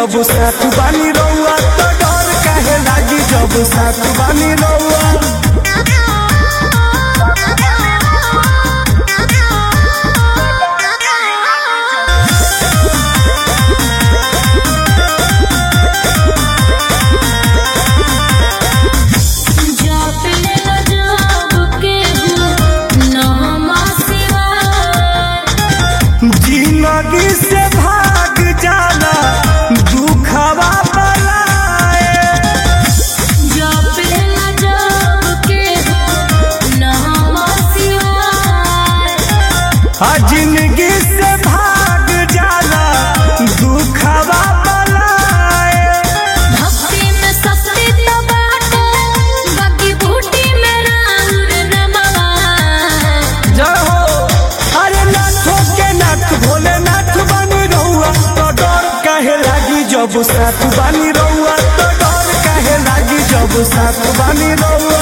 जब साथ बानी रउआ तो डर काहे लागी जब साथ बानी रउआ जिंदगी से भाग जाला दुखवा बलाए आ जिंदगी से भाग जाला दुखवा बलाए जय हो अरे नाथों के नाथ भोले नाथ बानी रहुआ तो डर काहे लागी जब साथ बानी रहुआ तो डर काहे लागी जब साथ बानी रहुआ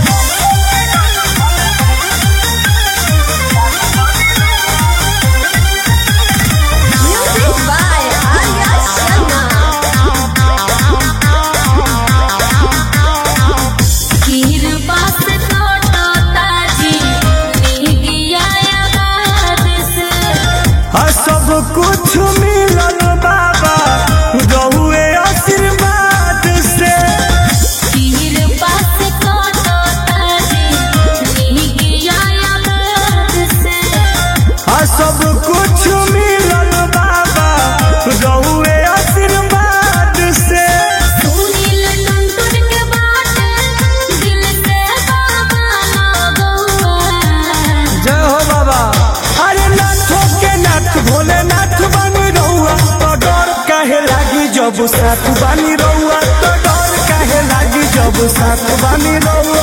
आ सब कुछ मिलल बाबा रहुए आशीर्वाद से आ सब कुछ मिलल बाबा रहुए आशीर्वाद से जय हो बाबा अरे नाथों के नाथ भोले नाथ बानी रहुआ तो डर काहे लागी जब साथ बानी रहुआ तो डर काहे लागी जब साथ बानी रहुआ